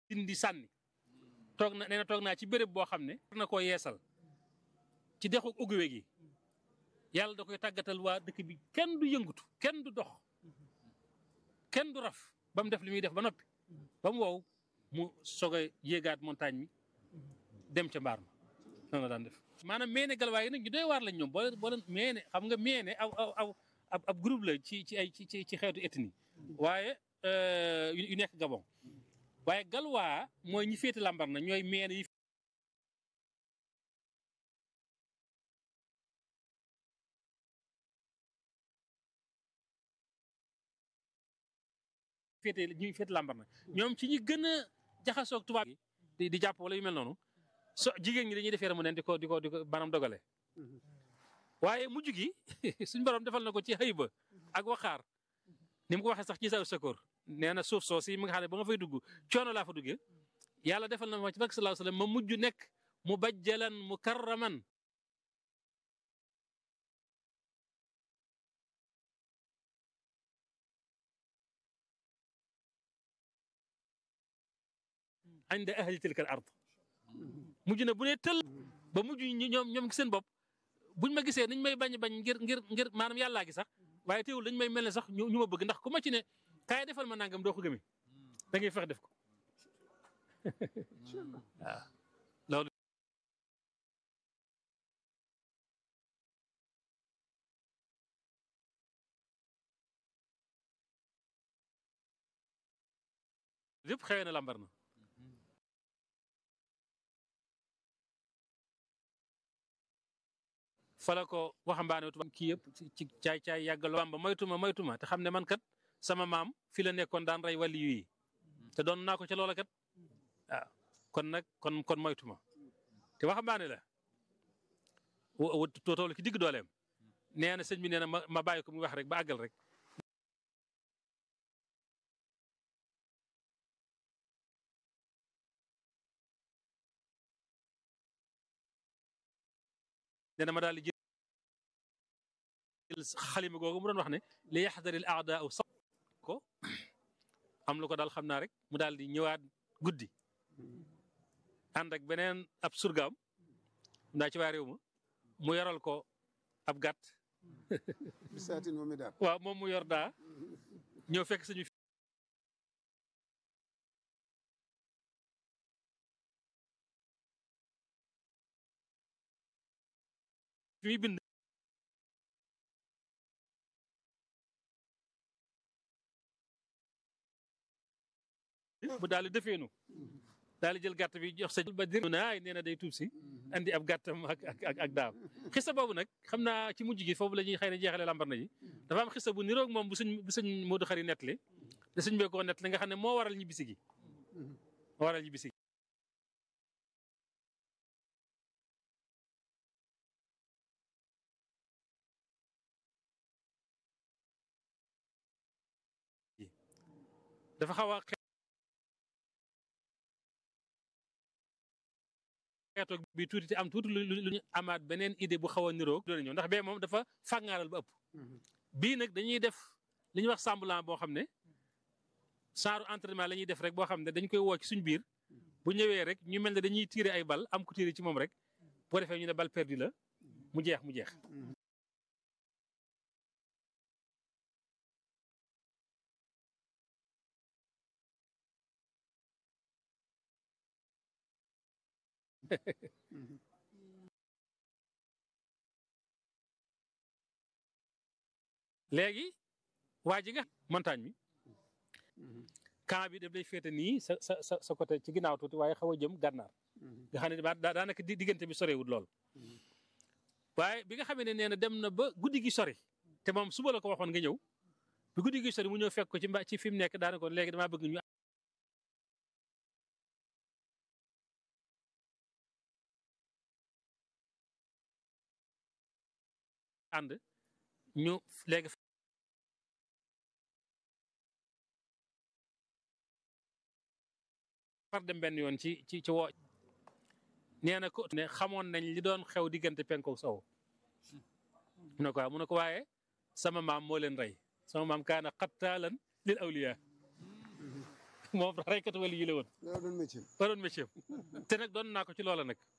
dindi sànni toog na nee na toog naa ci béréb boo xam ne war na koo yeesal ci dexu uguwe gi yàlla da koy tàggatal waa dëkk bi kenn du yëngutu kenn du dox kenn du raf ba mu def li muy def ba noppi ba mu wow mu soog a yéegaat montagne mi dem ca mbaar ma noonu la daan def maanaam meene galwaay yi nag ñu doy waar lañ ñoom boo leen boo leen meene xam nga meene aw aw aw ab ab groupe la ci ci ay ci ci xeetu ethnie waaye yu nekk Gabon waaye galwaa mooy ñi féete lambar na ñooy meene yi féete ñuy féete lambar na ñoom ci ñi gën a jaxasoog tubaab yi di di jàpp wala yu mel noonu so jigéen ñi dañuy def yaramu neen di ko di ko di ko maanaam dogale waaye mujj gi suñ borom defal na ko ci xëy ba ak waxaar ni mu ko waxee sax ci sa sakoor nee na suuf soo si mi nga xam ne ba nga fay dugg coono laa fa duggee yàlla defal na ma ci barke sallallahu alayhi wasallam ma mujj nekk mu bajjalan mukarraman inda ahli tilka al ard mujj na bu ne tël ba mujj ñoom ñoom seen bopp buñ ma gisee niñ may bañ bañ ngir ngir ngir maanaam yàllaa gi sax waaye teewul dañ may mel ne sax ñu ma bëgg ndax ku ma ci ne kaay defal ma nangam doo ko gëmee da ngay fex def ko waaw loolu lépp xewee na lambar na fala ko waxambaane tubaab kii yëpp ci caay caay yàggaloo bamba moytuma moytuma te xam ne man kat sama maam fi la nekkoon daan rey wàlli yi te doon naa ko ca loola kat waaw kon nag kon kon moytuma te waxambaane la toolu ki digg dooleem nee na sëñ bi nee na ma ma bàyyi ko mu wax rek ba àggal rek nee na ma daal di jël xalima googu mu doon wax ne li yaxdaril aadaa sa ko am lu ko daal xam naa rek mu daal di ñëwaat guddi ànd ak beneen ab surgaam ndaa ci waa réew ma mu yoral ko ab gàtt bisaatin moom mi daal waaw moom mu yor daa ñëw fekk suñu fi muy bind mu daal di defeenu daal di jël gàtt bi jox sa ba dir naay nee na day tuub si andi ab gàttam ak ak ak daam xista boobu nag xam naa ci mujj gi foofu la ñuy xëy na jeexale lambar na ji dafa am xista bu niroog moom bu suñ bu suñ Moodu Xari nettali te suñ bee koo nettali nga xam ne moo waral ñibbisi gi moo waral ñibbisi gi dafa xaw a xeetoog bi tuuti te am tuuti lu lu ñu amaat beneen idée bu xaw a niroog doon ñëw ndax bee moom dafa fàngaaral ba ëpp bii nag dañuy def li ñuy wax semblant boo xam ne genre entraînement la ñuy def rek boo xam ne dañ koy woo ci suñ biir bu ñëwee rek ñu mel ne dañuy tirer ay bal am ku tirer ci moom rek boo defee ñu ne bal perdu la mu jeex mu jeex léegi waa ji nga montagne bi camp bi daf lay féete nii sa sa sa sa côté ci ginnaaw tuuti waaye xaw a jëm gànnaar nga xam ne daa daanaka diggante bi sorewul lool waaye bi nga xamee ne nee na dem na ba guddi gi sori te moom suba la ko waxoon nga ñëw bi guddi gi sori mu ñëw fekk ko ci mba ci fi mu nekk daana ko léegi damaa bëgg ñu ànd ñu léegi far dem benn yoon ci ci ci woo nee na ko ne xamoon nañ li doon xew diggante penko sow mu ne ko waaw mu ne ko waaye sama maam moo leen rey sama maam kaana xattaalan lil awliya moom reykatu wali yi la woon loolu doon métier ba doon métier te nag doon naa ko ci loola nag